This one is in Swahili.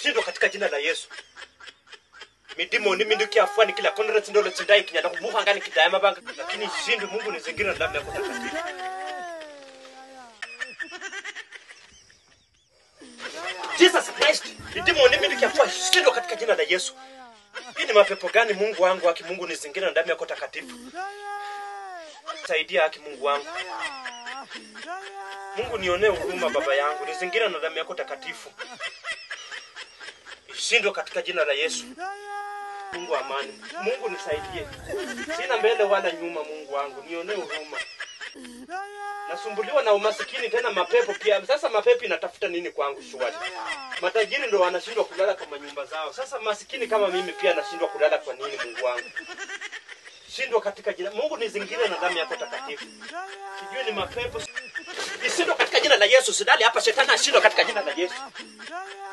ishindwe katika jina la Yesu midimo ni mindu kiafua ni kila konra tindolo tindai kinyana kumuha ngani kidaya mabanga lakini ishindwe Mungu nizingira na damu yako takatifu Jesus Christ midimo ni mindu kiafua ishindwe katika jina la Yesu hii ni mapepo gani Mungu wangu haki Mungu nizingira na damu yako takatifu saidia haki Mungu wangu Mungu nionee huruma baba yangu nizingira na damu yako takatifu ishindwe katika jina la Yesu Mungu wa amani Mungu nisaidie sina mbele wala nyuma Mungu wangu nionee huruma nasumbuliwa na umasikini tena mapepo pia sasa mapepo inatafuta nini kwangu shwari matajiri ndo wanashindwa kulala kwa manyumba zao sasa masikini kama mimi pia nashindwa kulala kwa nini Mungu wangu shindwa katika jina Mungu nizingire na damu yako takatifu sijui ni mapepo ishindwe katika jina la Yesu sidali hapa shetani ashindwe katika jina la Yesu